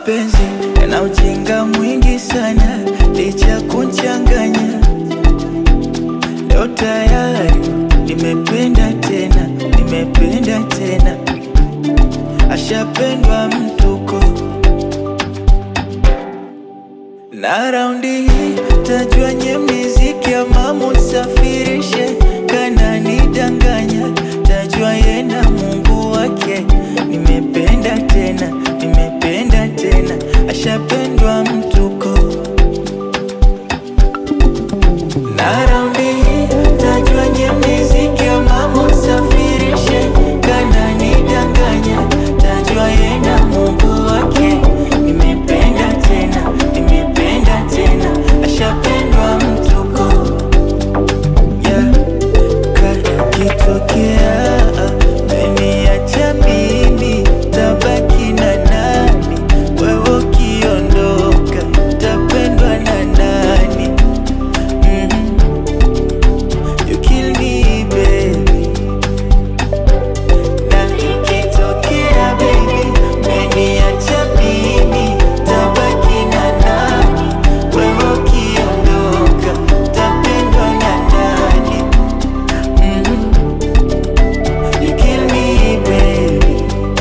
mapenzi yana ujinga mwingi sana, licha ya kunchanganya. Leo tayari nimependa tena, nimependa tena, ashapendwa mtuko na raundi hii tajua nye miziki ya mamu safirishe kana nidanganya, tajua yena Mungu wake. Nimependa tena, nimependa tena, ashapendwa mtuko na raundi hii tajua nye miziki ya mamu safirishe kana nidanganya, tajua yena Mungu wake. Nimependa tena, nimependa tena, ashapendwa mtuko yeah. Kaya kitokea meniacha mimi, tabaki na nani? Wewe ukiondoka, tapendwa na nani? Mhm. You kill me baby na ikitokea baby meniacha mimi, tabaki na nani? Wewe ukiondoka, tapendwa na nani? Mhm. You kill me baby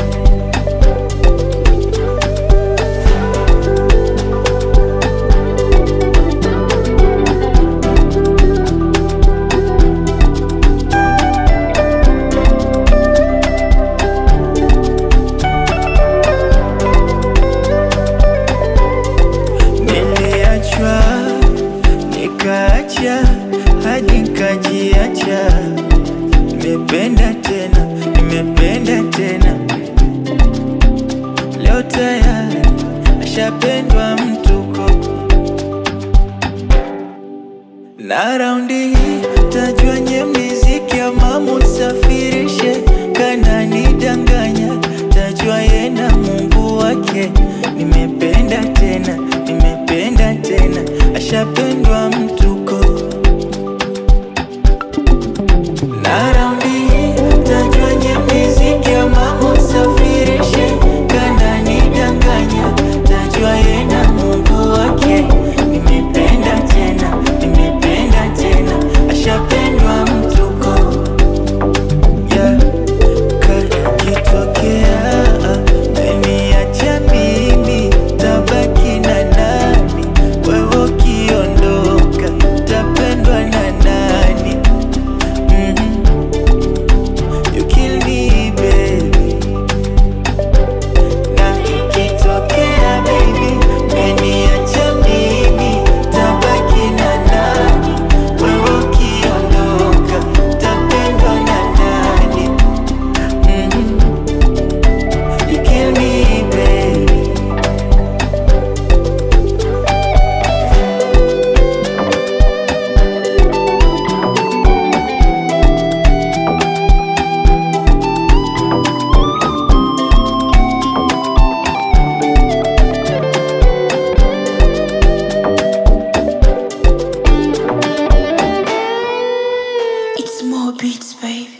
Niliachwa nikaacha hadi nikajiacha. Nimependa tena, nimependa tena, leo tayari ashapendwa mtuko na raundi hii tajua nye miziki ya mamu safirishe kana nidanganya, tajua yena Mungu wake. Nimependa tena, nimependa tena, ashapendwa mtuko na raundi hii tajua nye miziki ya mamu safirishe kana nidanganya, tajua yena Mungu wake. Nimependa tena, nimependa tena, ashapendwa mtuko yeah. Kaya kitokea meniacha mimi, tabaki na nani? Wewe ukiondoka, tapendwa na nani? Mhm. You kill me baby na ikitokea baby meniacha mimi, tabaki na nani? Wewe ukiondoka, tapendwa na nani? Mhm. You kill me baby It's more beats, baby.